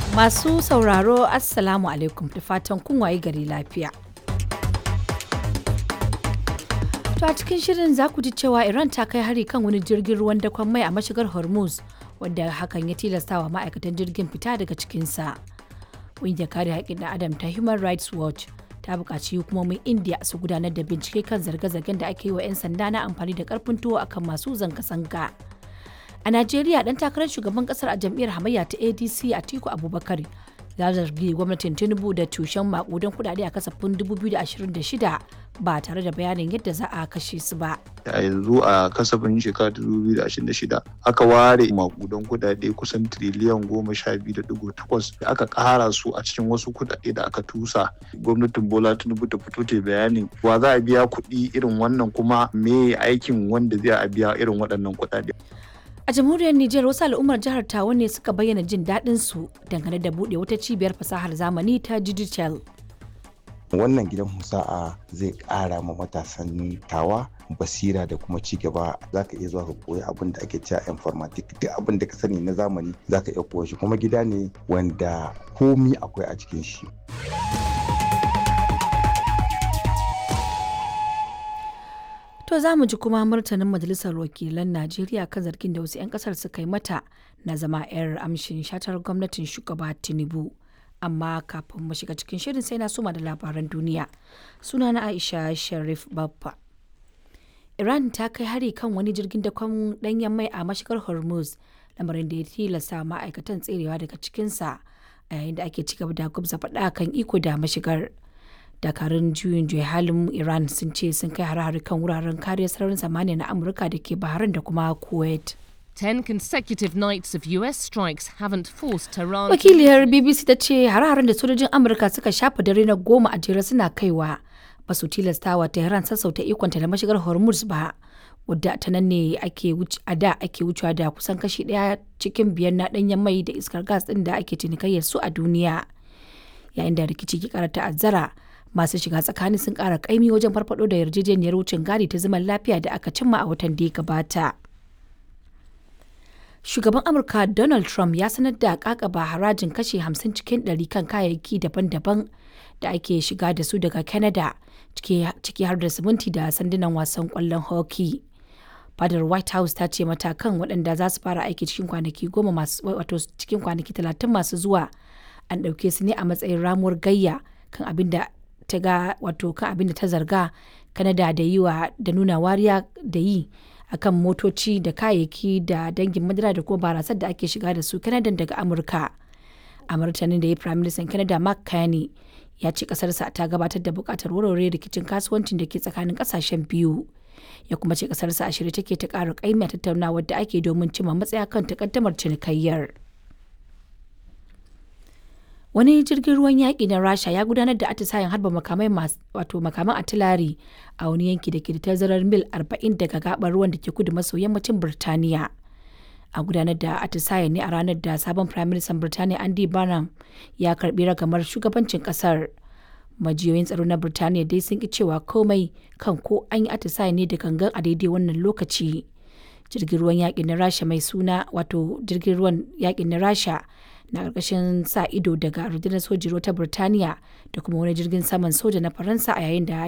Masu sauraro Assalamu alaikum da fatan kun waye gari lafiya. To a cikin shirin za ku ji cewa Iran ta kai hari kan wani jirgin ruwan dakon mai a mashigar Hormuz wanda hakan ya tilastawa ma'aikatan jirgin fita daga cikinsa. Ƙungiyar kare haƙƙin ɗan Adam ta Human Rights Watch ta buƙaci hukumomin India su gudanar da bincike kan zarge-zargen da ake yi wa 'yan sanda na amfani da ƙarfin tuwo akan masu zanga-zanga. A Najeriya dan takarar shugaban kasar a jam'iyyar hamayya ta ADC Atiku Abubakar ya zargi gwamnatin Tinubu da tushen makudan kudade a kasafin 2026 ba tare da bayanin yadda za a kashe su ba. a yanzu a kasafin shekara 2026 aka ware makudan kudade kusan triliyan goma sha biyu da digo takwas da aka kara su a cikin wasu kudade da aka tusa gwamnatin bola tinubu ta fito ta bayanin wa za a biya kuɗi irin wannan kuma me aikin wanda zai a biya irin waɗannan kudade A jamhuriyar Nijar wasu al'ummar jihar Tawa ne suka bayyana jin daɗin su dangane da buɗe wata cibiyar fasahar zamani ta digital. wannan gidan musa'a zai ƙara ma matasan tawa basira da kuma ci gaba za ka iya zuwa ka koyi abin da ake cewa informatic duk abin da ka sani na zamani za ka iya koya shi kuma gida ne wanda komi akwai a cikin shi To za mu ji kuma martanin Majalisar Wakilan Najeriya kan zargin da wasu 'yan kasar suka yi mata na zama 'yar amshin shatar gwamnatin shugaba Tinubu. Amma kafin mu shiga cikin shirin sai na suma da labaran duniya. Suna na Aisha Sharif Baffa. Iran ta kai hari kan wani jirgin dakon danyen mai a mashigar Hormuz, lamarin da ya tilasta ma'aikatan tserewa daga cikinsa a yayin da ake cigaba da gwabza faɗa kan iko da mashigar. dakarun juyin juya halin iran sun ce sun kai hare-hare kan wuraren kariyar sararin samaniya na amurka da ke bahrain da kuma kuwait Ten consecutive nights of US strikes haven't forced Tehran. wakiliyar bbc ta ce hare-haren da sojojin amurka suka shafa dare na goma a jere suna kaiwa ba su tilastawa tehran sassauta ikonta da mashigar hormuz ba wadda ta nan ne ake a da ake wucewa da kusan kashi daya cikin biyar na danyen mai da iskar gas din da ake cinikayyar su a duniya yayin da rikici ke kara ta'azzara masu shiga tsakani sun kara kaimi wajen farfado da yarjejeniyar wucin gadi ta zaman lafiya da aka cimma a watan da ya gabata. Shugaban Amurka Donald Trump ya sanar da kakaba harajin kashe 50 cikin 100 kan kayayyaki daban-daban da ake shiga da su daga Canada ciki har da siminti da sandunan wasan kwallon hockey. Fadar White House ta ce matakan waɗanda za su fara aiki cikin kwanaki goma masu wato cikin kwanaki talatin masu zuwa an ɗauke su ne a matsayin ramuwar gayya kan abin da ta ga wato kan abin da ta zarga kanada da yi wa da nuna wariya da yi akan motoci da kayayyaki da dangin madara da kuma barasar da ake shiga da su kanada daga amurka a martanin da ya prime minister canada mark carney ya ce kasarsa ta gabatar da bukatar warware rikicin kasuwancin da ke tsakanin kasashen biyu ya kuma ce kasarsa a shirye take ta ƙara ƙaimi a tattaunawar da ake domin cimma matsaya kan takaddamar cinikayyar. wani jirgin ruwan yaƙi na rasha ya gudanar da atisayen harba makamai wato makaman atilari a wani yanki da ke da tazarar mil 40 daga gabar ruwan da ke kudu maso yammacin birtaniya a gudanar da atisayen ne a ranar da sabon prime minister birtaniya andy barnum ya karbi ragamar shugabancin kasar majiyoyin tsaro na birtaniya dai sun ki cewa komai kan ko an yi atisayen ne da gangan a daidai wannan lokaci jirgin ruwan yaƙi na rasha mai suna wato jirgin ruwan yaƙi na rasha na ƙarƙashin sa ido daga rundunar sojin ruwa ta Birtaniya da kuma wani jirgin saman soja na Faransa a yayin da